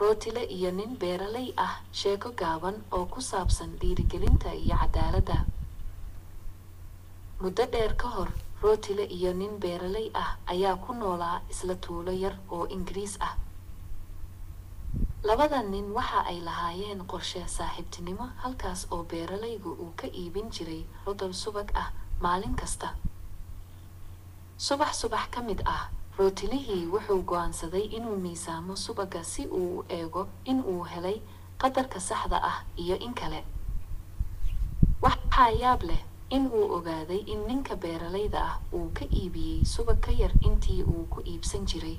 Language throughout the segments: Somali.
rootile iyo nin beeraley ah sheeko gaaban oo ku saabsan dhiirigelinta iyo cadaaladda muddo dheer ka hor rootile iyo nin beeraley ah ayaa ku noolaa isla tuulo yar oo ingiriis ah labada nin waxa ay lahaayeen qorshe saaxiibtinimo halkaas oo beeralaygu uu ka iibin jiray rodol subag ah maalin kasta subax subax ka mid ah rootilihii wuxuu go'aansaday inuu miisaamo subagga si uu u eego in uu helay qadarka saxda ah iyo in kale waxaa yaab leh in uu ogaaday in ninka beeralayda ah uu ka iibiyey subag ka yar intii uu ku iibsan jiray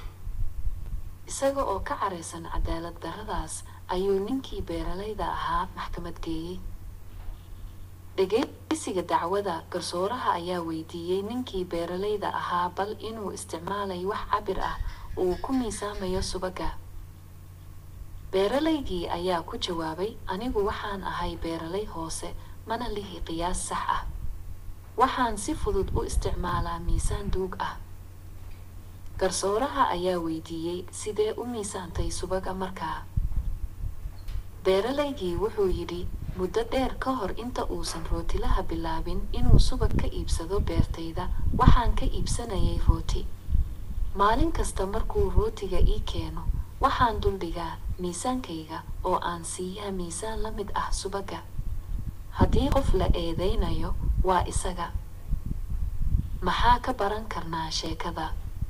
isaga oo ka caraysan cadaalad darradaas ayuu ninkii beeralayda ahaa maxkamad geeyey dhegeysiga dacwada garsooraha ayaa weydiiyey ninkii beeralayda ahaa bal inuu isticmaalay wax cabir ah uu ku miisaamayo subagga beeralaygii ayaa ku jawaabay anigu waxaan ahay beeralay hoose mana lihi qiyaas sax ah waxaan si fudud u isticmaalaa miisaan duug ah garsooraha ayaa weydiiyey sidee u miisaantay subaga markaa beeralaygii wuxuu yidhi muddo dheer ka hor inta uusan rootilaha bilaabin inuu subag ka iibsado beertayda waxaan ka iibsanayay rooti maalin kasta markuu rootiga ii keeno waxaan duldhigaa miisaankayga oo aan siiyaa miisaan la mid ah subagga haddii qof la eedaynayo waa isaga maxaa ka baran karnaa sheekada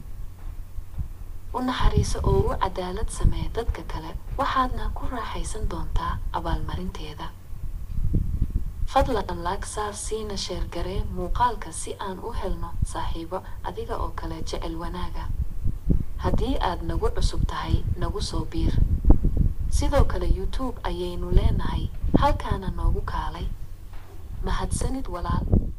u naxariiso oo u cadaalad samee dadka kale waxaadna ku raaxaysan doontaa abaalmarinteeda fadlan laag saar siina sheergaree muuqaalka si aan u helno saaxiibo adiga oo kale jecel wanaaga haddii aad nagu cusub tahay nagu soo biir sidoo kale youtube ayaynu leenahay halkaana noogu kaalay mahadsanid walaal